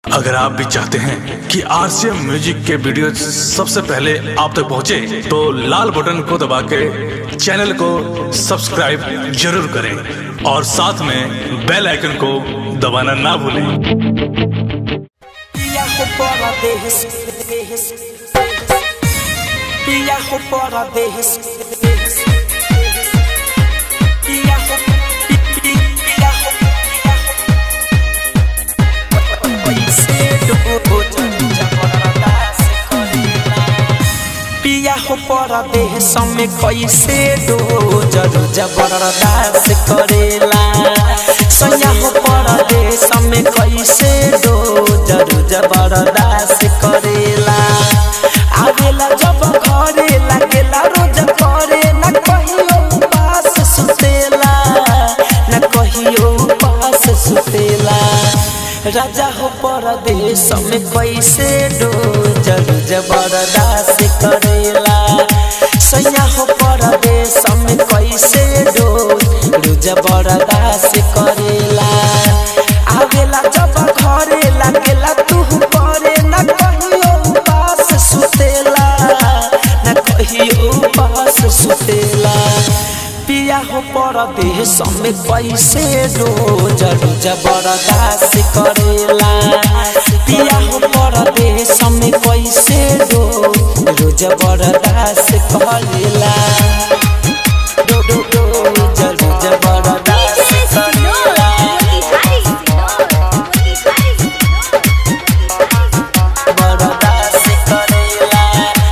अगर आप भी चाहते हैं कि आरसीएम म्यूजिक के वीडियो सबसे पहले आप तक पहुंचे, तो लाल बटन को दबा के चैनल को सब्सक्राइब जरूर करें और साथ में बेल आइकन को दबाना ना भूलें Viajo por a veces, viajo por a veces, viajo, viajo, viajo por a veces, me कैसे दो जरूर जबरदस्त करेला सयाहो पर देश में कैसे दो जरूर जबरदस्त करेला आवेला जब घरे लागेला रोज करे न कहियो पास सुतेला न कहियो पास सुतेला राजा हो परदेश में कैसे दो जरूर जबरदस्त करेला सैया हो परदेश में कैसे दो रोज बरदास करेला आवेला जब घरे लागेला तू करे न कहियो पास सुतेला न कहियो पास सुतेला पिया हो परदेश में कैसे रोज रोज बरदास करेला पिया हो परदेश में कैसे रोज रोज बरदास करेला दो दो दो रोज रोज बरदास करेला बरदास करेला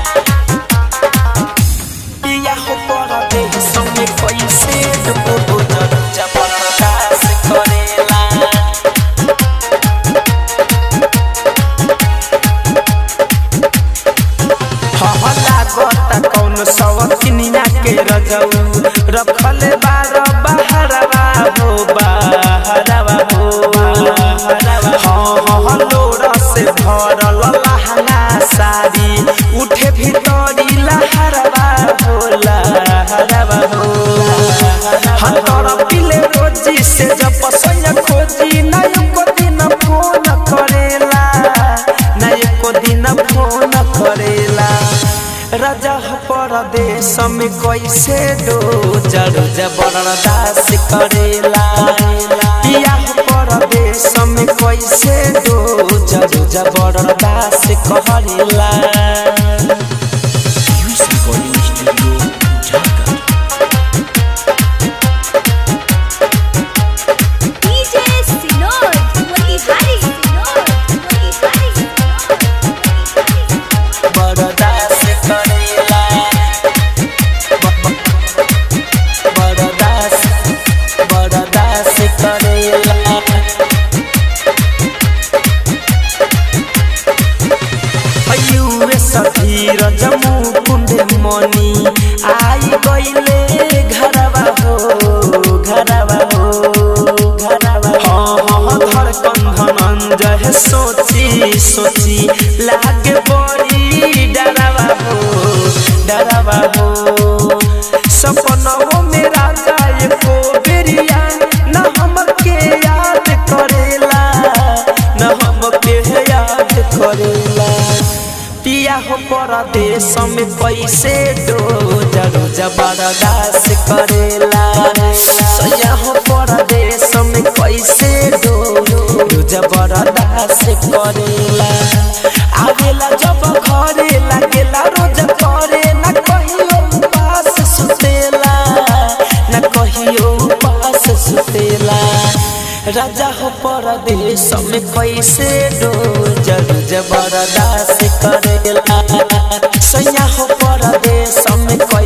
पिया हो परदेश में कैसे रोज रोज बरदास करेला लागता कौन सवकिनिया के रजऊ रखल बार बहरवा हो बहरवा हो हाँ हाँ लोरा से भरल लहंगा साड़ी उठे भीतरी लहरवा हो लहरवा हो हाँ तोरा पिले रोजी से जब पसंद खोजी ना एको दिन फोन करेला ना एको दिन फोन करेला राजा परदेश में कैसे दो जड़ जबरदस्त करेला पिया परदेश में कैसे दो जड़ जबरदस्त करेला बरदास करेला बरदास बरदास करेला यूएस धीर जमू कुंड मनी आई गईले घरवा हो घरवा हो घरवा हाँ हाँ धड़कन धनंजय सोची सोची लागे बड़ी डरवा हो डरवा हो सपनों में राजा एको बेरिया न हमके याद करेला न हमके याद करेला पिया हो परदेश में कैसे दो जरो जबरदस्त करेला सया हो परदेश में कैसे दो जबरदस्त करेला आवेला जब घरे लागेला रोज करे न कहियो पास सुतेला न कहियो पास सुतेला राजा हो परदेश में कैसे दो जरूर जबरदस्त करेला सैया हो परदेश में